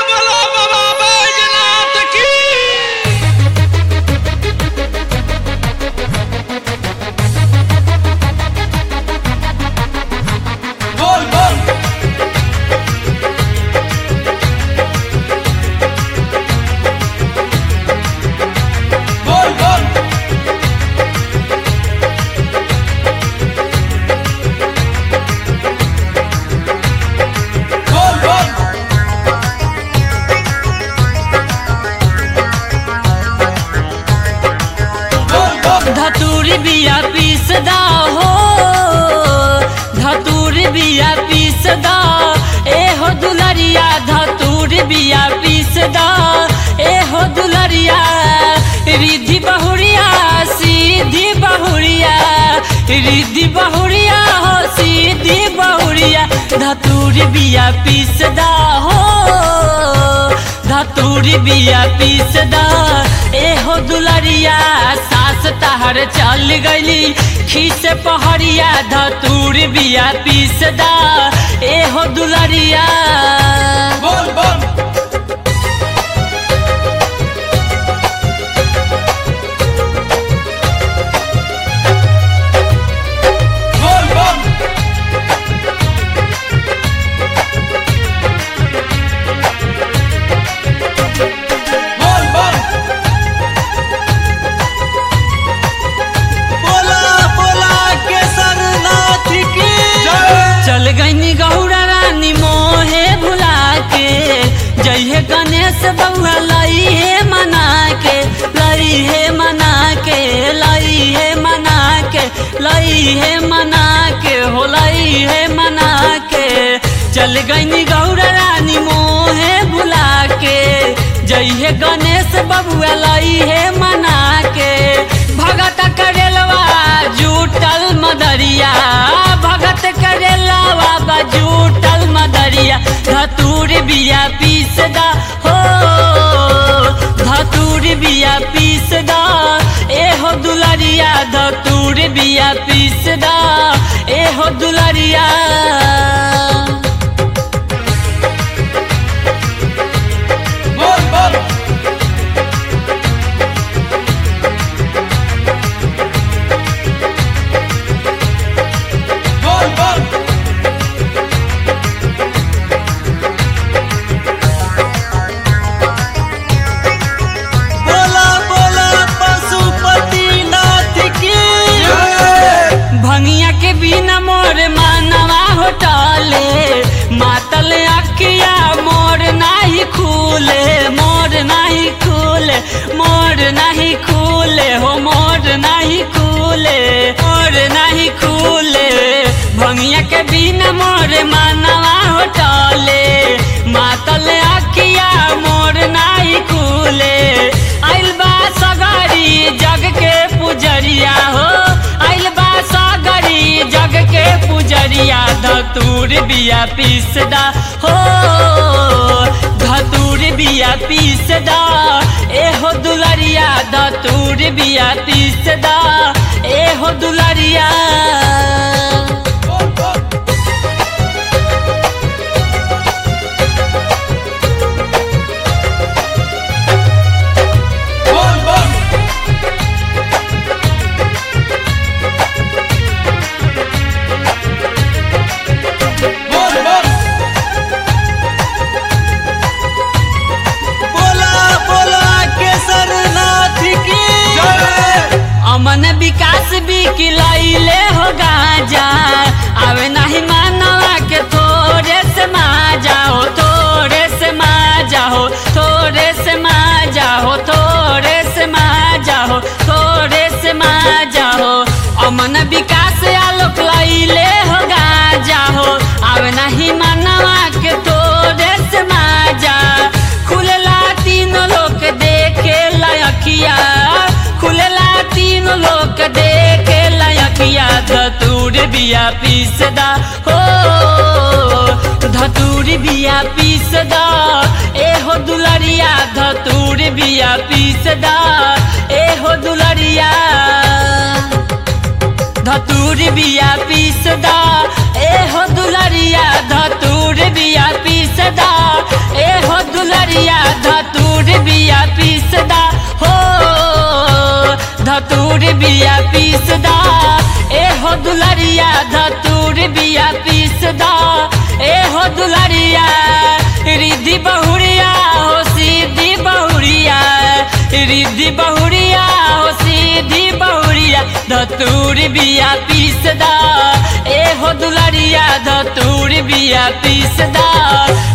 बोलो बाबा बैजनाथ की बोल बोल बोल बोल बोल बोल बोल बोल धतूरी बिया पीसदा हो धतूरी बिया पीसदा ए हो दुलरिया धतूरी बिया पीसदा ए हो दुलरिया रिद्धि बहुरिया सीधी बहुरिया रिद्धि बहुरिया हो सीधी बहुरिया धतूरी बिया पीसदा हो धतूरी बिया पीसदा ए हो दुलरिया सास तहर चल गईली खीस पहरिया धतूरी बिया पीसदा ए हो दुलरिया बोल बोल बोल बोल बोल बोल बोला बोला केसरनाथ की जय चल गईनी गौरा रानी मोहे भुला के जइहे गणेश बउआ लई हे मना के लई हे मना के लई हे मना के लई हे मना के हो लई हे मना के चल गईनी गौरा रानी मोहे भुला के जइहे गणेश बबुआ लई हे मना के भगत करेलवा जूटल मदरिया भगत करेलवा बजूटल मदरिया धतूर बिया पीसदा हो धतूर बिया पीसदा ए हो दुलरिया धतूर बिया पीसदा ए हो दुलरिया बोल बोल बोल बोल बोला बोला पशुपतिनाथ की भंगिया के बिना मोर मानवा होटले मातल अखिया मोर नाही खूले मोर नाही खूले मोर नाही खूले हो मोर नाही खूले मोर नाही खूले भंगिया के बिना मोर मानवा होटले मातल अखिया मोर नाही खूले आइल बा सगरी जग के पुजरिया हो आइल बा सगरी जग के पुजरिया धतूर बिया पीसदा हो धतूर बिया पीसदा ए हो दुलरिया धतूर बिया पीसदा ए हो दुलरिया बोल बोल बोल बोल बोल बोल बोला बोला केसरनाथ की जय अमन विकास भी किलैले हो गाजा आवे नहीं मानवा के थोड़े से मा जाओ थोड़े से मा जाओ थोड़े से मा जाओ थोड़े से मा जाओ थोड़े से मा जाओ अमन विकास आलोक लैले हो गाजा हो आवे नहीं मानवा के थोड़े से मा जा खुलला तीन लोग देखे लयखिया खुलला तीन लोग देखे लयखिया धतूर बिया पीसदा हो धतूर बिया पीसदा ए हो दुलरिया धतूर बिया पीसदा ए हो दुलरिया धतूर बिया पीसदा ए हो दुलरिया धतूर बिया पीसदा ए हो दुलरिया धतूर बिया पीसदा ए हो दुलरिया धतूर बिया पीसदा ए हो दुलरिया रिद्धि बहुरिया हो सीधी बहुरिया रिद्धि बहुरिया हो सीधी बहुरिया धतूर बिया पीसदा ए हो दुलरिया धतूर बिया पीसदा